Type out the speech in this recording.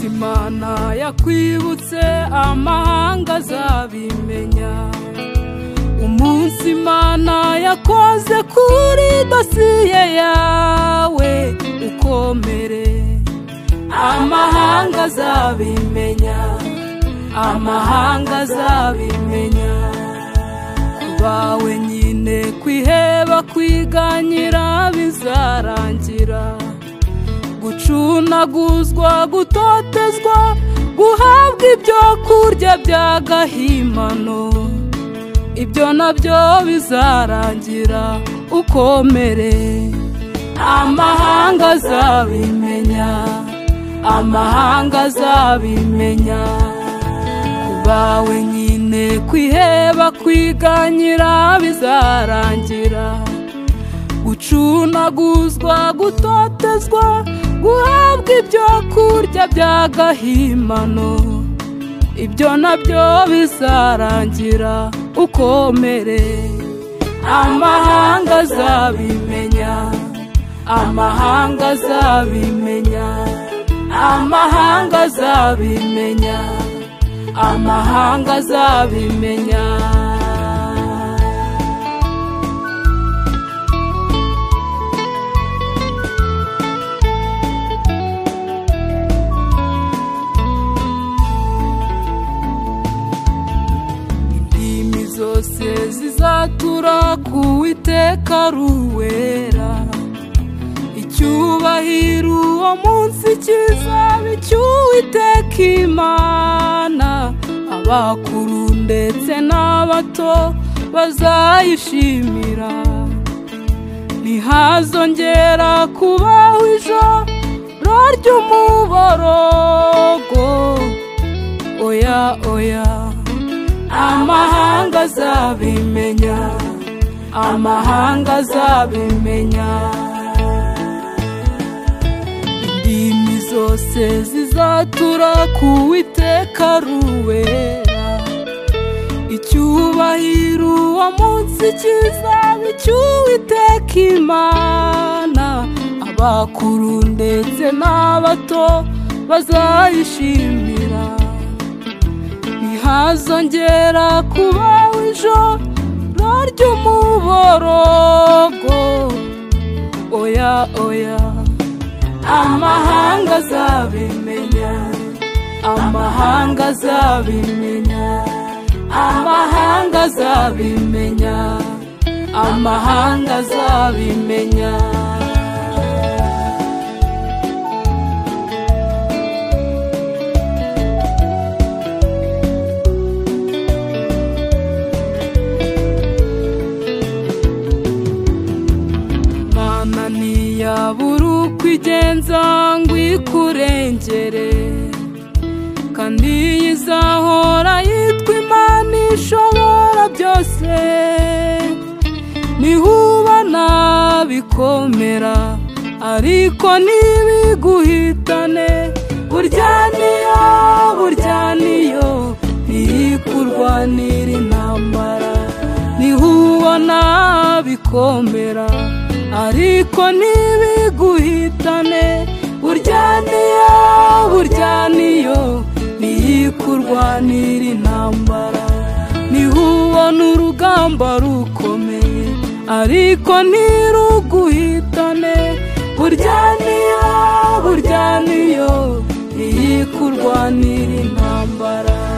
imana yakwibutse amahanga azabimenya umunsi imana yakoze kuri dosiye yawe ukomere amahanga azabimenya amahanga azabimenya bawe nyine kwiheba kwiganyira bizarangira gucunaguzwa gutotezwa guhabwa ibyo kurya by'agahimano ibyo nabyo bizarangira ukomere amahanga azabimenya amahanga azabimenya ku bawe nyine kwiheba kwiganyira bizarangira gucunaguzwa gutotezwa guhabwa ibyo kurya by'agahimano ibyo nabyo bizarangira ukomere amahanga azabimenya amahanga azabimenya amahanga azabimenya amahanga azabimenya indimi zose zizatura ku witeka ruwera icyubahiro uwo munsi kizaba icy'uwiteka imana abakuru ndetse n'abato bazayishimira ntihazongera kubaho ijoro ry'umuborogo oya oya amahanga azabimenya amahanga azabimenya indimi zose zizatura ku witeka ruwera icyubahiro uwo munsi kizaba icy'uwiteka imana abakuru ndetse n'abato bazayishimira ntihazongera kubaho ijoro ry'umuborogo oya oya amahanga azabimenya amahanga azabimenya amahanga azabimenya amahanga azabimenya mana ntiyabura uko igenza ngo ikurengere kandi izahora yitwa imana ishobora byose nihuba nabikomera ariko ntibiguhitane burya niyo burya niyo ntiyikurwanira intambara ntihubona bikomera ariko ntibiguhitane burya niyo burya niyo ntiyikurwanira intambara ntihubona urugamba rukomeye ariko ntiruguhitane burya niyo burya niyo ntiyikurwanira intambara